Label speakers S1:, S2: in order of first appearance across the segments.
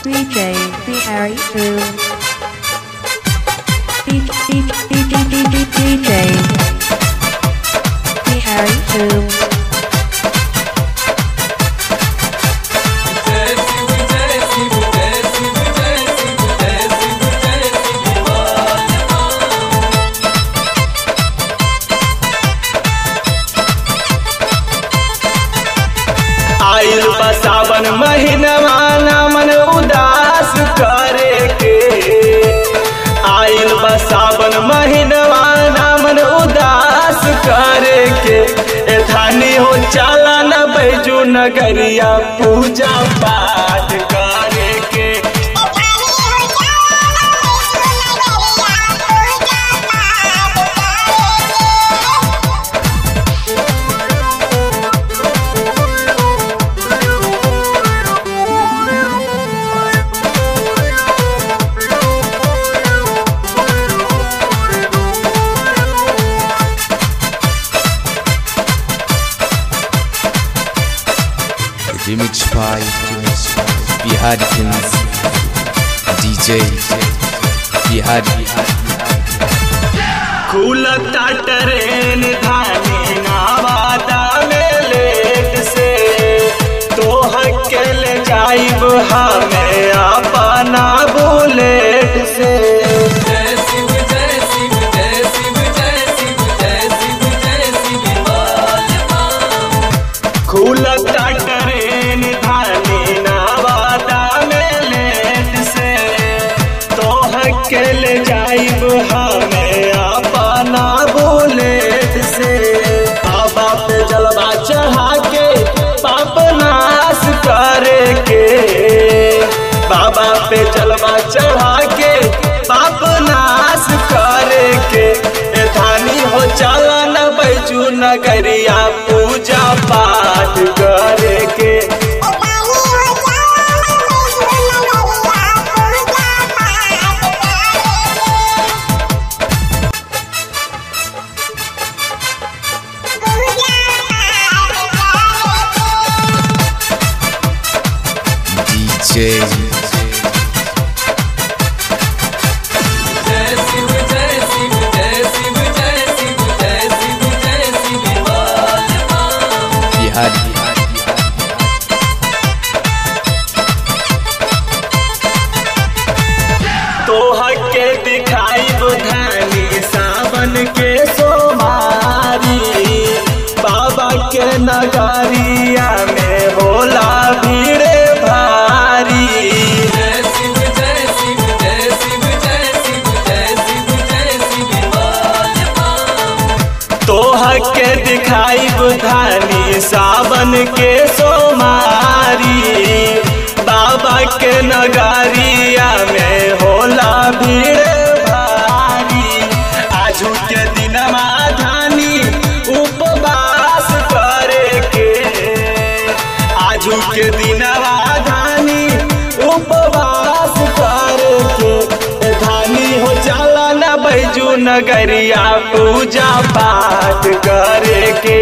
S1: DJ Harry Boo. DJ Harry Boo.
S2: आइल बा सावन महीनवा ना मन उदास करे के आइल बा सावन महीनवा ना मन उदास करे के ए धानी हो चाला न बैजू नगरिया पूजा पाठ करे के
S3: Remix by Bihari Kings DJ Bihari
S2: खुलता ट्रेन धानी नावादा में लेट से तोह के ले जाइब हमें अपना बुलेट से खुलता ट्रेन धानी नावादा में लेट से तोह के ले जाइब हमें अपना बुलेट से बाबा पे जलवा चढ़ा के पाप नाश करे के बाबा पे जलवा चढ़ा के पाप नाश करे के ए धानी हो चला न बैजू नगरिया पूजा पाठ करे के
S3: DJ Bihari
S2: तोह के दिखाई बुधानी सावन के सोमारी बाबा के नगरिया में होला भीड़ भारी तोह के दिखाई बुधानी सावन के सोमारी बाबा के नगरिया में होला भीड़ भारी आजू के दिनमा धानी उपवास करे के आजू के दिनवा धानी उपवास करे के ए धानी हो जाला न बैजू नगरिया पूजा पाठ करे के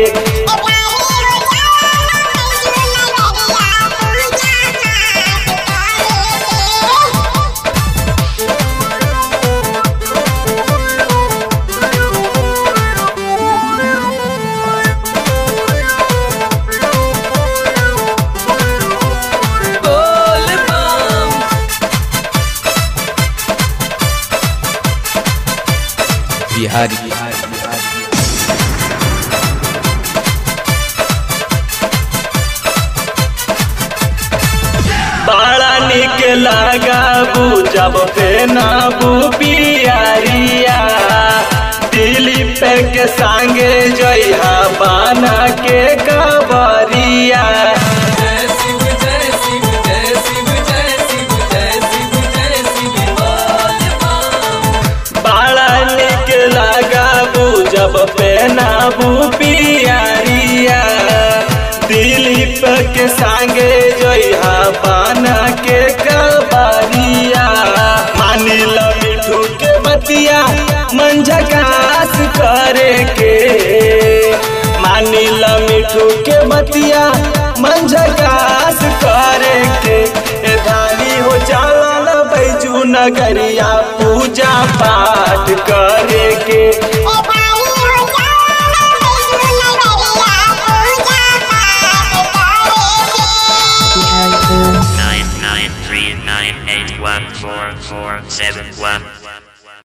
S3: Bihari
S2: बड़ा निक लगाबू जब पेनाबू पियारिया दिली पे के संगे जइहा बाना के कबरिया बड़ा निक लगाबू जब पेनाबू पियारिया दिलीप के संगे जइहा बाना के कबरिया मानिल मिठू के बतिया मन झकास करे के मानिल मिठू के बतिया मन झकास करे के ए धानी हो जा नगरिया पूजा पाठ करे के
S1: Bihari Boom.
S4: nine nine three nine eight one four four seven one